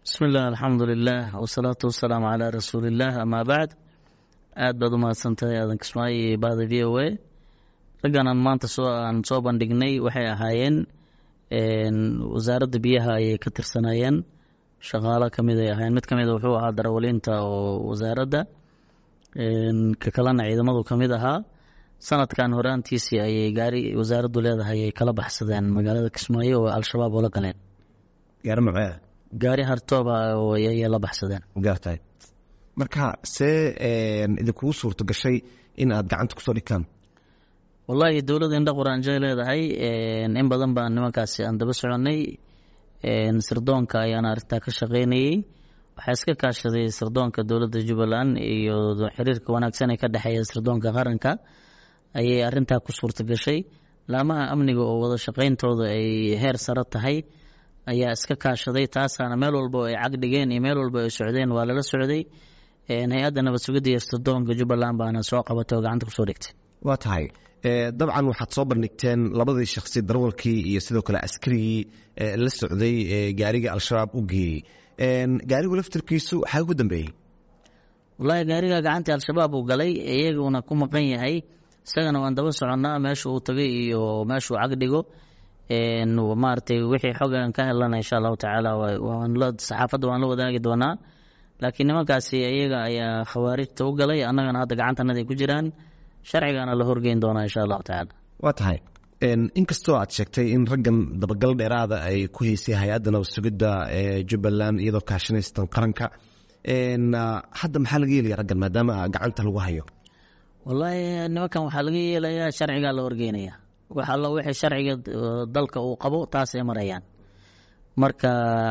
bismi illah alxamdu lilah wasalaatu wasalaamu calaa rasuuliillah amaa bacd aad baad u mahadsantahay aadan kismaayo iyo bahda v o a raggan aan maanta soo aan soo bandhignay waxay ahaayeen wasaaradda biyaha ayay ka tirsanayeen shaqaalo kamid ay ahaayeen mid kamida wuxuu ahaa darawaliinta oo wasaaradda ka kalena ciidamadu kamid ahaa sanadkan horaantiisii ayay gaari wasaaraddu leedahay ay kala baxsadeen magaalada kismaayo oo al-shabaab oo la galeen gaari macee gaari hartooba ayay la baxsadeen gaartahay marka see idinkugu suurto gashay in aad gacanta kusoo dhigtaan wallaahi dowladda indha quraanjay leedahay in badan baan nimankaasi aan daba soconnay sirdoonka ayaan arrintaa ka shaqaynayey waxaa iska kaashaday sirdoonka dowladda jubbaland iyo xiriirka wanaagsan ee ka dhexeeya sirdoonka qaranka ayay arintaa ku suurta gashay laamaha amniga oo wada shaqayntooda ay heer sare tahay ayaa iska kaashaday taasaana meel walba ay cag dhigeen iyo meel walba ay socdeen waa lala socday hay-adda nabad sugidda iyo sirdoonka jubbaland baana soo qabatay oo gacanta kusoo dhigtay waa tahay dabcan waxaad soo bandhigteen labadii shakhsi darawalkii iyo sidoo kale askarigii la socday gaariga al-shabaab u geeyey gaarigu laftirkiisu waxaa ugu dambeeyey wallaahi gaariga gacantii al-shabaab uu galay iyaguna ku maqan yahay isagana waan daba soconnaa meesha uu tagay iyo meeshuu cag dhigo maaragtay wixii xogan ka helana insha allahu tacaala saxaafadda waan la wadaagi doonaa laakiin nimankaasi iyaga ayaa khawaarijta u galay annagana hadda gacantanada ku jiraan sharcigana la horgeyn doonaa insha allahu tacaala waa tahay inkastoo aad sheegtay in raggan dabagal dheeraada ay ku heysay hay-adda nabad sugidda ee jubbaland iyadoo kaashanaystan qaranka hadda maxaa laga yeelaya raggan maadaama gacanta lagu hayo wallaahi nimankan waxaa laga yeelayaa sharcigaa la horgeynaya wax alla wixii sharciga dalka uu qabo taasay marayaan marka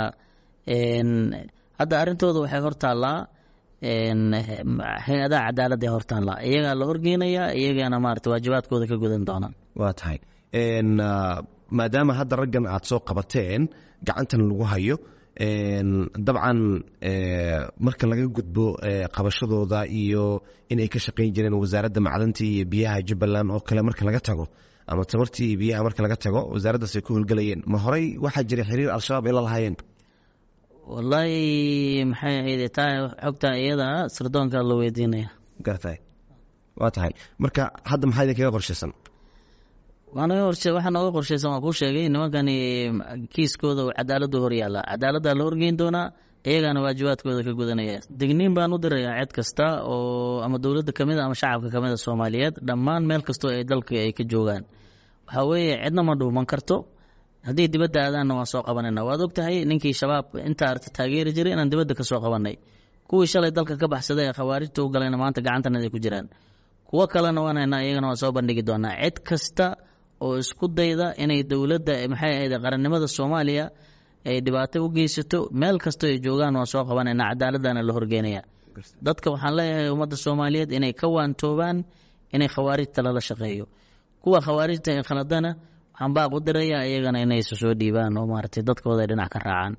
hadda arrintooda waxay hortaallaa hay-adaha cadaaladda ee hortaallaa iyagaa la horgeynayaa iyagana maarata waajibaadkooda ka gudan doonaan waa tahay maadaama hadda raggan aad soo qabateen gacantan lagu hayo dabcan marka laga gudbo qabashadooda iyo inay ka shaqayn jireen wasaaradda macdanta iyo biyaha jubbaland oo kale marka laga tago ama tabartii iyo biyaha marka laga tago wasaaraddaas ay ku howlgelayeen ma horey waxaa jiray xiriir al-shabaab ay la lahaayeen wallaahi maxay ahayd taa xogtaa iyada sirdoonka la weydiinaya gartahay waa tahay marka hadda maxaa idinkaga qorshaysan waxaa nooga qorshaysan waan kuu sheegay nimankani kiiskooda cadaaladdu horyaalla cadaaladdaa la horgeyn doonaa iyagana waajibaadkooda ka gudanaya digniin baan u dirayaa cid kasta oo ama dowladda kamid a ama shacabka kamid a soomaaliyeed dhammaan meel kastoo ay dalka ay ka joogaan waxaa weeye cidna ma dhuuman karto haddii dibadda aadaanna waan soo qabanayna waad ogtahay ninkii shabaab inta arta taageeri jiray inaan dibadda ka soo qabanay kuwii shalay dalka ka baxsaday ee khawaarijta u galayna maanta gacantanada ku jiraan kuwo kalena waan haynaa iyagana waan soo bandhigi doonaa cid kasta oo isku dayda inay dowladda maxay ahayd qarannimada soomaaliya ay dhibaato u geysato meel kastoo ay joogaan waan soo qabanayna cadaaladana la horgeynaya dadka waxaan leeyahay ummadda soomaaliyeed inay ka waantoobaan inay khawaarijta lala shaqeeyo kuwa khawaarijta ee khaladana waxaan baaq u dirayaa iyagana inay isu soo dhiibaan oo maaragtay dadkooda ay dhinac ka raacaan